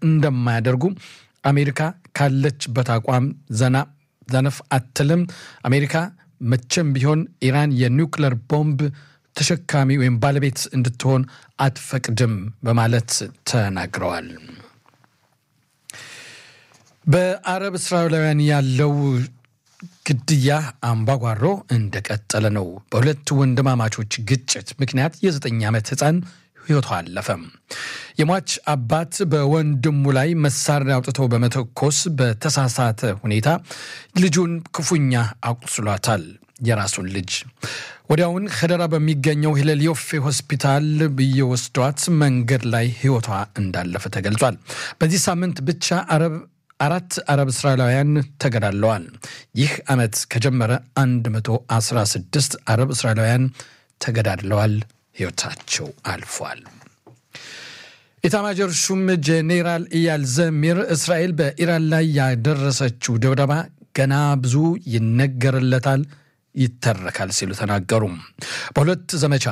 እንደማያደርጉ አሜሪካ ካለችበት አቋም ዘና ዘነፍ አትልም። አሜሪካ መቼም ቢሆን ኢራን የኒውክለር ቦምብ ተሸካሚ ወይም ባለቤት እንድትሆን አትፈቅድም በማለት ተናግረዋል። በአረብ እስራኤላውያን ያለው ግድያ አምባጓሮ እንደቀጠለ ነው። በሁለት ወንድማማቾች ግጭት ምክንያት የዘጠኝ ዓመት ሕፃን ሕይወቷ አለፈ። የሟች አባት በወንድሙ ላይ መሳሪያ አውጥተው በመተኮስ በተሳሳተ ሁኔታ ልጁን ክፉኛ አቁስሏታል። የራሱን ልጅ ወዲያውን ኸደራ በሚገኘው ሂለል ዮፌ ሆስፒታል እየወስዷት መንገድ ላይ ሕይወቷ እንዳለፈ ተገልጿል። በዚህ ሳምንት ብቻ አረብ አራት አረብ እስራኤላውያን ተገድለዋል። ይህ ዓመት ከጀመረ 116 አረብ እስራኤላውያን ተገዳድለዋል፣ ሕይወታቸው አልፏል። ኢታማጆር ሹም ጄኔራል ኢያል ዘሚር እስራኤል በኢራን ላይ ያደረሰችው ድብደባ ገና ብዙ ይነገርለታል፣ ይተረካል ሲሉ ተናገሩ። በሁለት ዘመቻ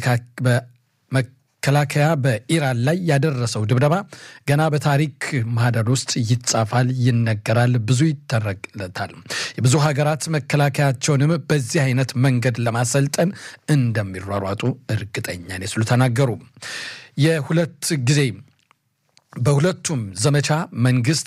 መከላከያ በኢራን ላይ ያደረሰው ድብደባ ገና በታሪክ ማህደር ውስጥ ይጻፋል፣ ይነገራል፣ ብዙ ይተረክለታል። የብዙ ሀገራት መከላከያቸውንም በዚህ አይነት መንገድ ለማሰልጠን እንደሚሯሯጡ እርግጠኛ ነኝ ሲሉ ተናገሩ። የሁለት ጊዜ በሁለቱም ዘመቻ መንግስት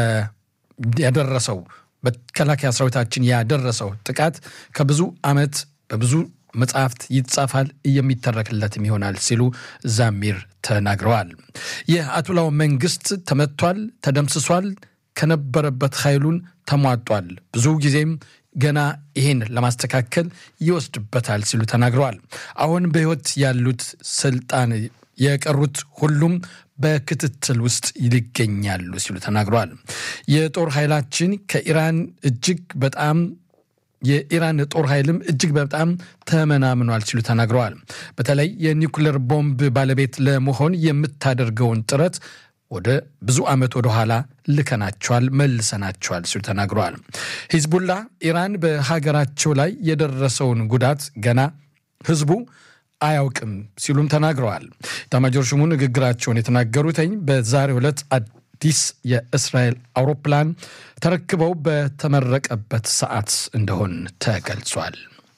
ያደረሰው መከላከያ ሰራዊታችን ያደረሰው ጥቃት ከብዙ ዓመት በብዙ መጽሐፍት ይጻፋል የሚተረክለትም ይሆናል ሲሉ ዛሚር ተናግረዋል። የአያቶላው መንግስት ተመቷል፣ ተደምስሷል፣ ከነበረበት ኃይሉን ተሟጧል። ብዙ ጊዜም ገና ይህን ለማስተካከል ይወስድበታል ሲሉ ተናግረዋል። አሁን በሕይወት ያሉት ስልጣን የቀሩት ሁሉም በክትትል ውስጥ ይገኛሉ ሲሉ ተናግረዋል። የጦር ኃይላችን ከኢራን እጅግ በጣም የኢራን ጦር ኃይልም እጅግ በጣም ተመናምኗል ሲሉ ተናግረዋል። በተለይ የኒውክሌር ቦምብ ባለቤት ለመሆን የምታደርገውን ጥረት ወደ ብዙ ዓመት ወደ ኋላ ልከናቸዋል፣ መልሰናቸዋል ሲሉ ተናግረዋል። ሂዝቡላ ኢራን በሀገራቸው ላይ የደረሰውን ጉዳት ገና ህዝቡ አያውቅም ሲሉም ተናግረዋል። ኤታማዦር ሹሙ ንግግራቸውን የተናገሩትኝ በዛሬው ዕለት አዲስ የእስራኤል አውሮፕላን ተረክበው በተመረቀበት ሰዓት እንደሆን ተገልጿል።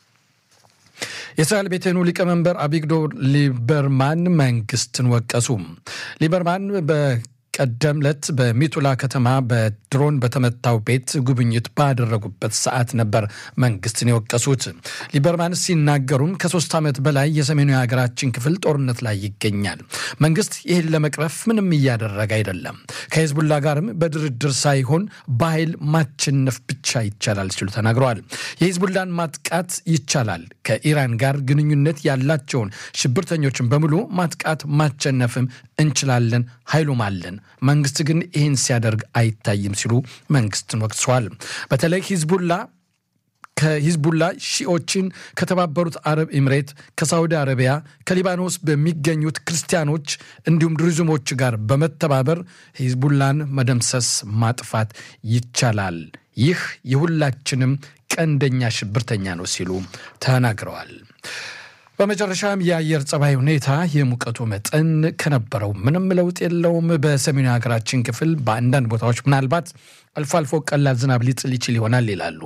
የእስራኤል ቤቴኑ ሊቀመንበር አቢግዶር ሊበርማን መንግስትን ወቀሱ። ሊበርማን በቀደም ዕለት በሚቱላ ከተማ በድሮን በተመታው ቤት ጉብኝት ባደረጉበት ሰዓት ነበር መንግስትን የወቀሱት። ሊበርማን ሲናገሩም ከሶስት ዓመት በላይ የሰሜኑ የሀገራችን ክፍል ጦርነት ላይ ይገኛል። መንግስት ይህን ለመቅረፍ ምንም እያደረገ አይደለም። ከሂዝቡላ ጋርም በድርድር ሳይሆን በኃይል ማቸነፍ ብቻ ይቻላል ሲሉ ተናግረዋል። የሂዝቡላን ማጥቃት ይቻላል። ከኢራን ጋር ግንኙነት ያላቸውን ሽብርተኞችን በሙሉ ማጥቃት ማቸነፍም እንችላለን፣ ኃይሉም አለን። መንግስት ግን ይህን ሲያደርግ አይታይም ሲሉ መንግስትን ወቅሰዋል። በተለይ ሂዝቡላ ከሂዝቡላ ሺኦችን ከተባበሩት አረብ ኤምሬት፣ ከሳውዲ አረቢያ፣ ከሊባኖስ በሚገኙት ክርስቲያኖች እንዲሁም ድሩዝሞች ጋር በመተባበር ሂዝቡላን መደምሰስ ማጥፋት ይቻላል። ይህ የሁላችንም ቀንደኛ ሽብርተኛ ነው ሲሉ ተናግረዋል። በመጨረሻም የአየር ጸባይ ሁኔታ የሙቀቱ መጠን ከነበረው ምንም ለውጥ የለውም። በሰሜኑ ሀገራችን ክፍል በአንዳንድ ቦታዎች ምናልባት አልፎ አልፎ ቀላል ዝናብ ሊጥል ይችል ይሆናል ይላሉ።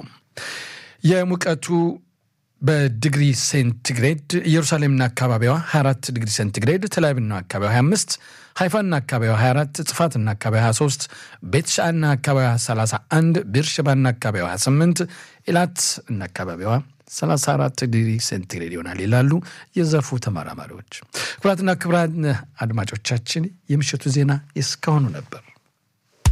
የሙቀቱ በዲግሪ ሴንቲግሬድ ኢየሩሳሌምና አካባቢዋ 24 ዲግሪ ሴንቲግሬድ፣ ተላቪቭና አካባቢዋ 25፣ ሃይፋና አካባቢዋ 24፣ ጽፋትና አካባቢዋ 23፣ ቤትሻና አካባቢዋ 31፣ ቤርሸባና አካባቢዋ 28፣ ኢላት እና አካባቢዋ 34 ዲግሪ ሴንቲግሬድ ይሆናል ይላሉ የዘርፉ ተመራማሪዎች። ክቡራትና ክቡራን አድማጮቻችን የምሽቱ ዜና እስካሁኑ ነበር።